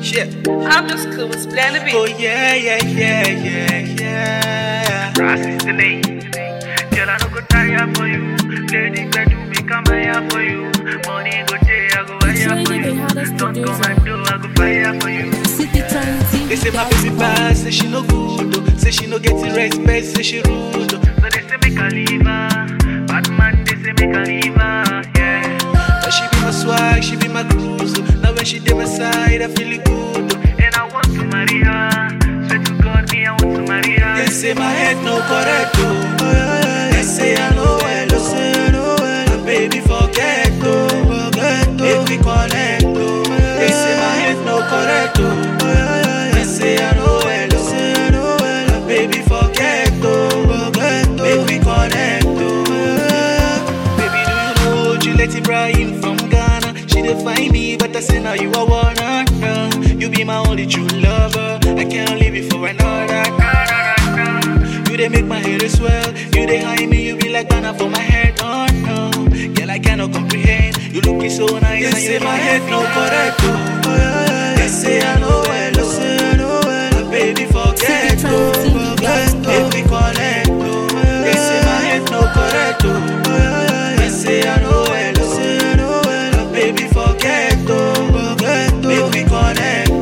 Shit. I'm just cool with Splendid Oh B. yeah, yeah, yeah, yeah, yeah. Brass is the name. Girl, I no go tire for you. Lady, better make a maya for you. Money go day, I go hire for Really, you. the hardest Don't come producer. and do, I go fire for you. City Trinity. They say my baby bad, say she no good, oh. say she no get the respect, say she rude. oh. So they say make a leave her. Bad man, they say make a leave her. Yeah. But she be my swag, she be my cruise. oh. Now when she dey my side, I feel it good. oh. And I want to marry her. Swear to God, me, I want to marry her. They say my head no correct, oh. They say I know well, oh. My baby forget, oh. Make we connect, oh. They say my head no correct, oh. They say I know well, oh. My baby forget, oh. Make we connect, oh. Baby, do you know Juliet Ibrahim from Ghana? She dey find me, but I say now you are one. uh, You be my only true lover. I can't leave you for another. You dey make my head swell. You dey hide me, you be like banana for my head. Oh no, girl I cannot comprehend. You looking so nice and you say my head no correct. Oh, they say I know well, oh, say I know well. My baby forget, oh, forget, make we connect. Oh, they say my head no correct. Oh, they say I know well, oh, say I know well. My baby forget, oh, forget, make we connect.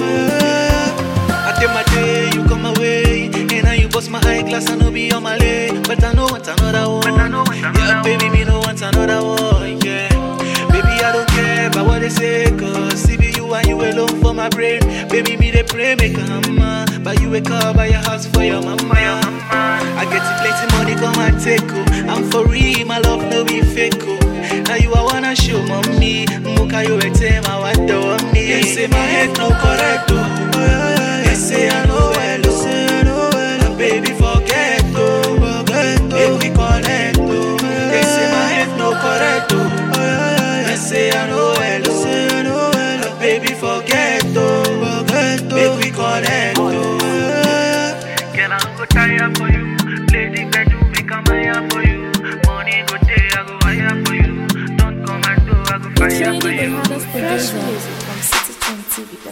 Oh, I take my day, you come away, and now you bust my eyeglass, I know be on my lay, but I know want another one. I know want another yeah, baby, me no want another one. Yeah, baby, I don't care about what they say, cause see be you and you alone for my brain. Baby, me they pray make a hammer, but you wake up by your house for your mama. I get to plenty money, come and take oh. I'm for real, my love no be fake oh. Now you I wanna show mommy, muka you a tema what do me. They say my head no correct oh. They say I know well, oh. say I know well. My baby forget oh, forget oh. Make we connect oh. They say my head no correct oh. They say I know well, oh. say I know well. My baby forget oh, forget oh. Make we connect oh. Girl, I no go tire for you. Lady, better make a maya for you. Money go day, I go hire for you. Don't come and do, I go It's fire really for the you. hardest producer. Fresh music from City Trinity.